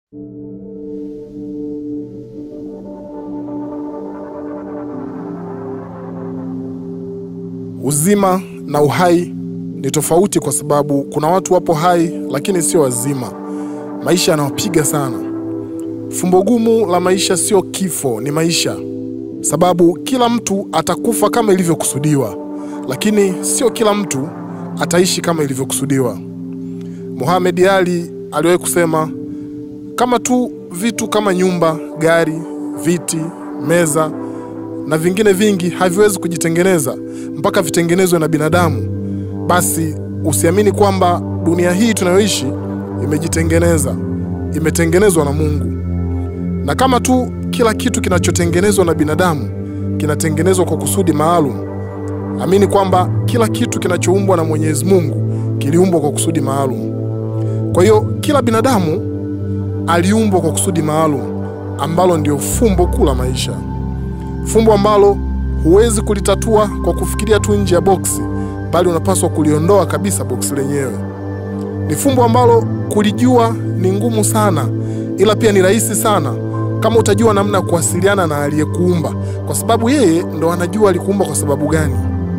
Uzima na uhai ni tofauti, kwa sababu kuna watu wapo hai lakini sio wazima. Maisha yanawapiga sana. Fumbo gumu la maisha sio kifo, ni maisha, sababu kila mtu atakufa kama ilivyokusudiwa, lakini sio kila mtu ataishi kama ilivyokusudiwa. Muhammad Ali aliwahi kusema, kama tu vitu kama nyumba, gari, viti, meza na vingine vingi haviwezi kujitengeneza mpaka vitengenezwe na binadamu, basi usiamini kwamba dunia hii tunayoishi imejitengeneza, imetengenezwa na Mungu. Na kama tu kila kitu kinachotengenezwa na binadamu kinatengenezwa kwa kusudi maalum, amini kwamba kila kitu kinachoumbwa na Mwenyezi Mungu kiliumbwa kwa kusudi maalum. Kwa hiyo kila binadamu aliumbwa kwa kusudi maalum ambalo ndio fumbo kuu la maisha, fumbo ambalo huwezi kulitatua kwa kufikiria tu nje ya boksi, bali unapaswa kuliondoa kabisa boksi lenyewe. Ni fumbo ambalo kulijua ni ngumu sana, ila pia ni rahisi sana kama utajua namna ya kuwasiliana na aliyekuumba, kwa sababu yeye ndo anajua alikuumba kwa sababu gani.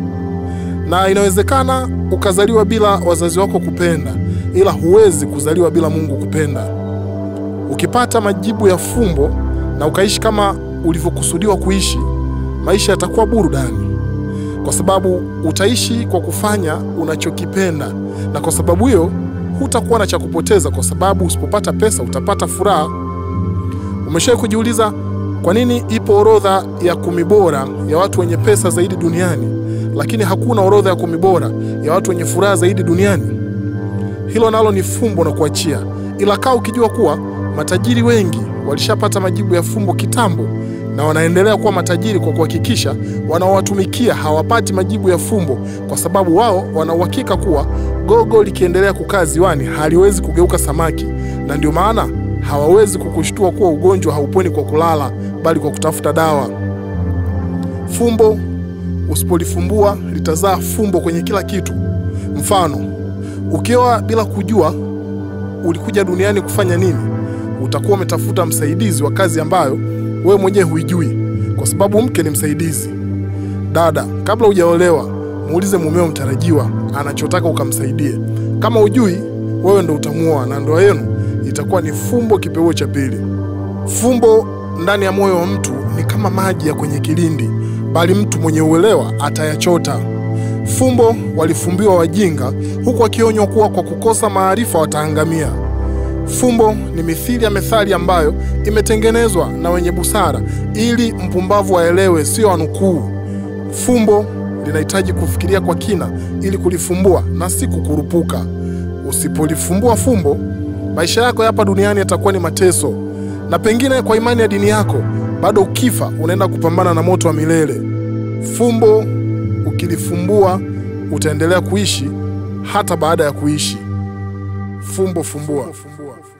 Na inawezekana ukazaliwa bila wazazi wako kupenda, ila huwezi kuzaliwa bila Mungu kupenda. Ukipata majibu ya fumbo na ukaishi kama ulivyokusudiwa kuishi, maisha yatakuwa burudani, kwa sababu utaishi kwa kufanya unachokipenda, na kwa sababu hiyo hutakuwa na cha kupoteza, kwa sababu usipopata pesa utapata furaha. Umeshawahi kujiuliza kwa nini ipo orodha ya kumi bora ya watu wenye pesa zaidi duniani, lakini hakuna orodha ya kumi bora ya watu wenye furaha zaidi duniani? Hilo nalo ni fumbo na kuachia, ila kaa ukijua kuwa matajiri wengi walishapata majibu ya fumbo kitambo, na wanaendelea kuwa matajiri kwa kuhakikisha wanaowatumikia hawapati majibu ya fumbo, kwa sababu wao wana uhakika kuwa gogo likiendelea kukaa ziwani haliwezi kugeuka samaki, na ndio maana hawawezi kukushtua kuwa ugonjwa hauponi kwa kulala, bali kwa kutafuta dawa. Fumbo usipolifumbua litazaa fumbo kwenye kila kitu. Mfano, ukioa bila kujua ulikuja duniani kufanya nini, utakuwa umetafuta msaidizi wa kazi ambayo wewe mwenyewe huijui, kwa sababu mke ni msaidizi. Dada, kabla hujaolewa, muulize mumeo mtarajiwa anachotaka ukamsaidie. Kama ujui, wewe ndo utamuoa na ndoa yenu itakuwa ni fumbo kipeuo cha pili. Fumbo ndani ya moyo wa mtu ni kama maji ya kwenye kilindi, bali mtu mwenye uelewa atayachota. Fumbo walifumbiwa wajinga, huku wakionywa kuwa kwa kukosa maarifa wataangamia. Fumbo ni mithili ya methali ambayo imetengenezwa na wenye busara ili mpumbavu aelewe, sio anukuu. Fumbo linahitaji kufikiria kwa kina ili kulifumbua na si kukurupuka. Usipolifumbua fumbo, maisha yako hapa duniani yatakuwa ni mateso, na pengine kwa imani ya dini yako bado ukifa unaenda kupambana na moto wa milele. Fumbo ukilifumbua, utaendelea kuishi hata baada ya kuishi. Fumbo fumbua.